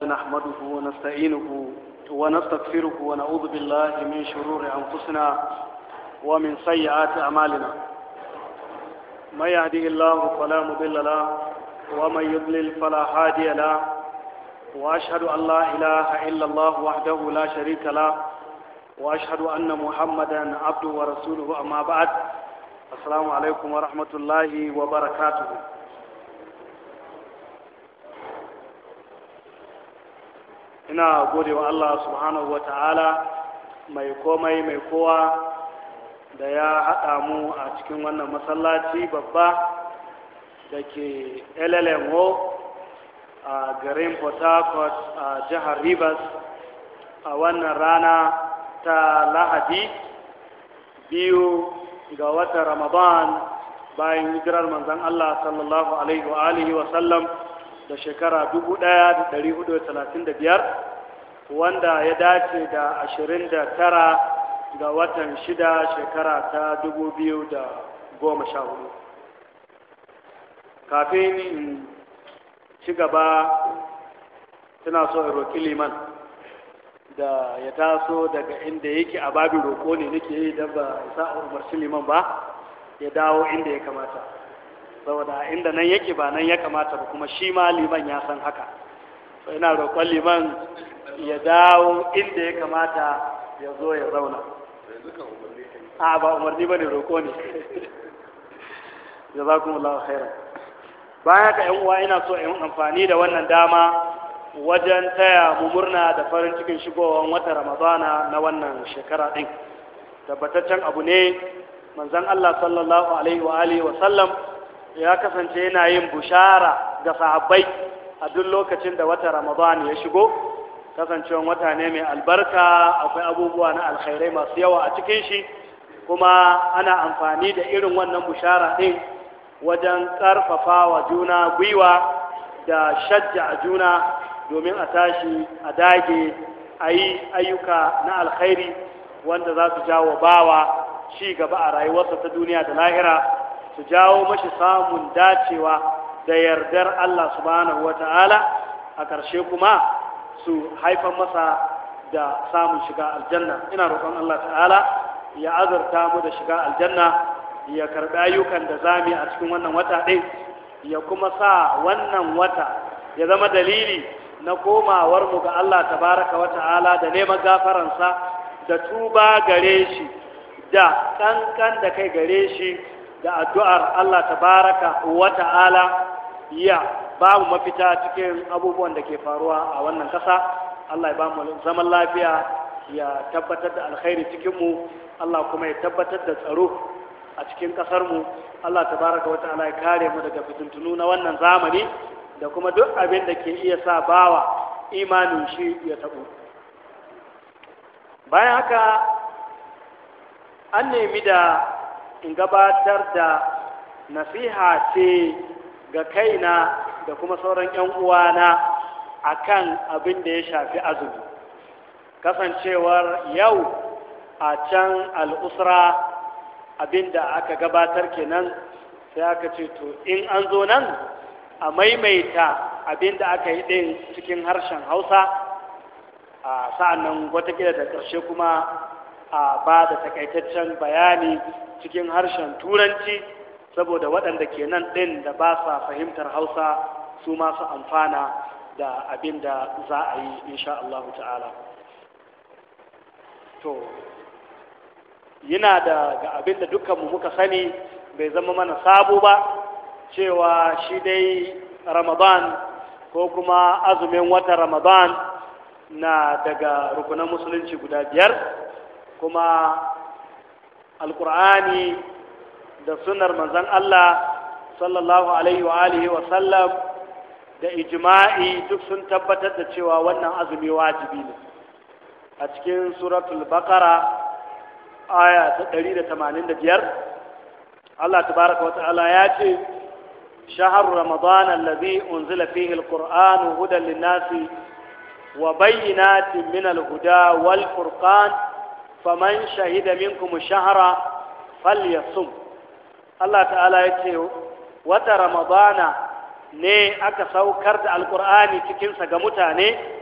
نحمده ونستعينه ونستغفره ونعوذ بالله من شرور أنفسنا ومن سيئات أعمالنا من يهده الله فلا مضل له ومن يضلل فلا هادي له وأشهد أن لا إله إلا الله وحده لا شريك له وأشهد أن محمدا عبده ورسوله أما بعد السلام عليكم ورحمة الله وبركاته ina gode wa Allah subhanahu wa ta'ala mai komai mai kowa da ya haɗa mu a cikin wannan masallaci babba da ke LLMO a garin Port Harcourt a jihar Rivers a wannan rana ta Lahadi biyu ga watan Ramadan bayan hijirar manzon Allah sallallahu alaihi wa alihi wa sallam da shekara biyar, wanda ya dace da ashirin da tara ga watan shida shekara ta sha hudu. kafin in ci gaba tana so in roƙi liman da ya taso daga inda yake a babin roƙo ne nake yi don ba isa umarci liman ba ya dawo inda ya kamata saboda inda nan yake ba nan ya kamata ba kuma shi ma liman ya san haka so ina roƙon liman ya dawo inda ya kamata ya zo ya zauna a ba umarni ba ne roƙo ne jazakumullahu khairan bayan ka yan uwa ina so in amfani da wannan dama wajen taya mu murna da farin cikin shigowar wata ramadana na wannan shekara din tabbataccen abu ne manzon Allah sallallahu alaihi wa alihi wa sallam ya kasance yana yin bushara ga sahabbai a duk lokacin da wata ramadan ya shigo kasancewan wata ne mai albarka akwai abubuwa na alkhairai masu yawa a cikin shi kuma ana amfani da irin wannan bushara ɗin wajen ƙarfafa wa juna gwiwa da shajja a juna domin a tashi a dage a yi ayyuka na alkhairi wanda za su jawo bawa ci gaba a rayuwarsa ta duniya da lahira su jawo mashi samun dacewa da yardar Allah subhanahu wa ta'ala a ƙarshe kuma su haifan masa da samun shiga aljanna ina roƙon Allah ta'ala ya azurta mu da shiga aljanna ya karɓi ayyukan da zami a cikin wannan wata ɗin ya kuma sa wannan wata ya zama dalili na komawar mu ga Allah tabaraka wa ta'ala da neman gafaransa da tuba gare shi da kankan da kai gare shi da addu'ar Allah tabaraka wa ta'ala ya ba mu mafita cikin abubuwan da ke faruwa a wannan ƙasa Allah ya ba mu zaman lafiya ya tabbatar da alkhairi cikinmu Allah kuma ya tabbatar da tsaro a cikin ƙasarmu Allah tabaraka wa ta'ala ya kare mu daga fitintunu na wannan zamani da kuma duk abin da ke iya sa bawa imanin shi ya taɓo bayan haka an nemi da in gabatar da nasiha ce ga kaina da kuma sauran 'yan uwana akan abin da ya shafi azumi kasancewar yau a can al'usra abin da aka gabatar kenan sai aka ce to in an zo nan a maimaita abin da aka yi ɗin cikin harshen hausa a sa'an nan watakila da ƙarshe kuma a ba da takaitaccen bayani cikin harshen turanci saboda waɗanda ke nan ɗin da ba sa fahimtar hausa su masu amfana da abin da za a yi insha Allah ta'ala to yana da ga abin da dukkanmu muka sani bai zama mana sabo ba cewa shi dai ramadan ko kuma azumin wata ramadan na daga rukunan musulunci guda biyar kuma alkur'ani da sunar manzan Allah sallallahu alaihi wa alihi wa sallam da ijma'i duk sun tabbatar da cewa wannan azumi wajibi ne a cikin suratul baqara aya ta 185 Allah tabaraka wa ta'ala ya ce shahar ramadan alladhi unzila fihi alquran hudan lin-nasi wa bayyinatin min al-huda wal furqan faman shahida minkum ash-shahra falyasum Allah ta'ala ya ce wata ramadana ne aka saukar da alkur'ani cikinsa ga mutane